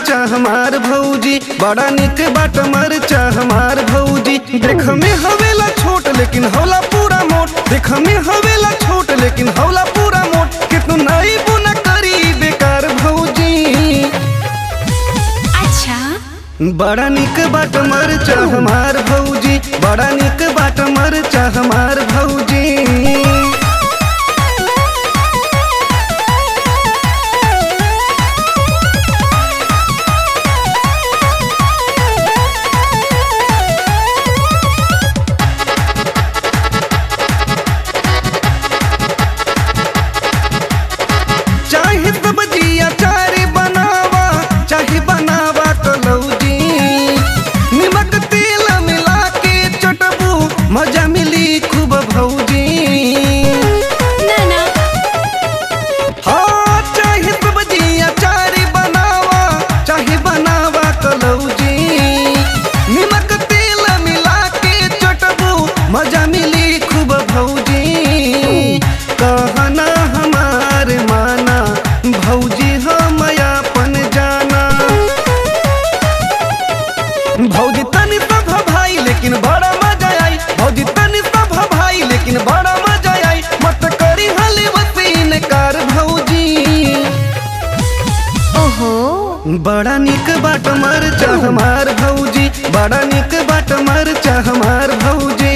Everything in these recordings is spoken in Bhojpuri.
मरचा हमार भौजी बड़ा निक बाट मरचा हमार भौजी देख में हवेला छोट लेकिन हौला पूरा मोट देख में हवेला छोट लेकिन हौला पूरा मोट कितनो नई बुना करी बेकार भौजी अच्छा बड़ा निक बाट मरचा हमार भौजी बड़ा निक बाट मरचा हमार भौजी चाहे सब्जी अचार बनावा चाहे बनावा कलौजी निमक तेल मिला के चटबू मजा मिली खूब भौजी ना ना हाँ चाहे सब्जी अचार बनावा चाहे बनावा कलौजी निमक तेल मिला के चटबू मजा मिली खूब भौजी कहना हमार माना भौजी हम अपन जाना भौजी तनी सब भाई लेकिन बड़ा मजा आई भौजी तनी सब भाई लेकिन बड़ा मजा आई मत करी हली वसीन कार भौजी ओहो बड़ा निक बाट मरचा हमार भौजी बड़ा निक बाट मरचा हमार भौजी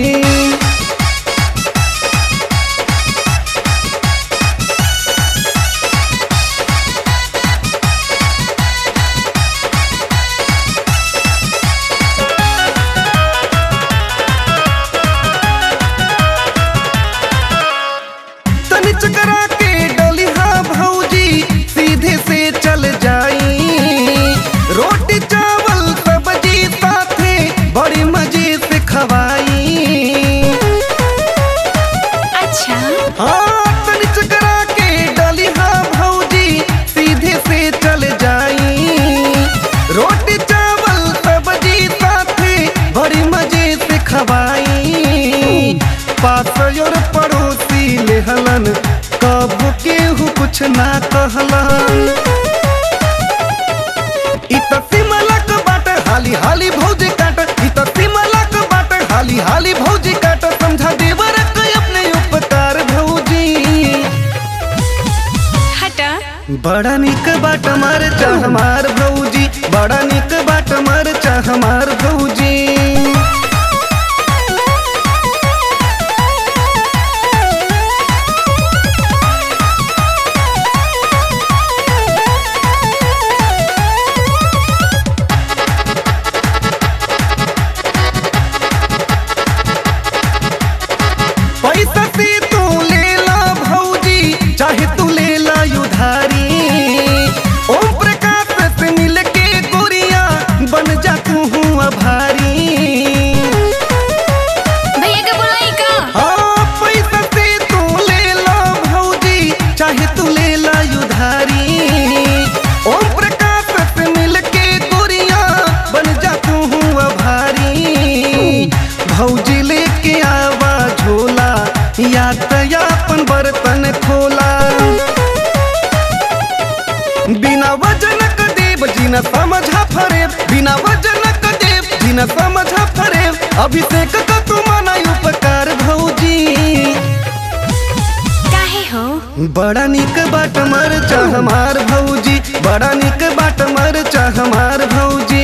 तनी चकरा के डलिहा भौजी सीधे से चल जाई रोटी चावल सब्जी साथे बड़ी मजे से खवाई अच्छा हाँ तनी चकरा के डलिहा भौजी सीधे से चल जाई रोटी चावल सब्जी साथे बड़ी मजे से खवाई पास और पड़ोसी लेहलन कबो केहू कुछ ना कहलन इ त सिमलक बाट हाली हाली भौजी काट इ त सिमलक बाट हाली हाली भौजी काट समझा देवर के अपने उपकार भौजी हटा बड़ा निक बाट मरचा हमार भौजी बड़ा निक बाट मरचा हमार भौजी पैसा से तू ले ला भौजी चाहे तू ले ला उधारी ओम प्रकाश से मिल के गोरिया बन जा तू हूँ आभारी भैया के बुलाई का हाँ पैसा से तू ले ला भौजी चाहे तू ले ला उधारी ओम प्रकाश से मिल के गोरिया बन जा तू हूँ आभारी भौजी लेके आवा झोला या अपन बर्तन खोला बिना वजनक देव जीना समझा फरेब बिना वजनक देव जीना समझा फरेब अभिषेक का तू माना उपकार भौजी काहे हो बड़ा निक बाट मरचा हमार भौजी बड़ा निक बाट मरचा हमार भौजी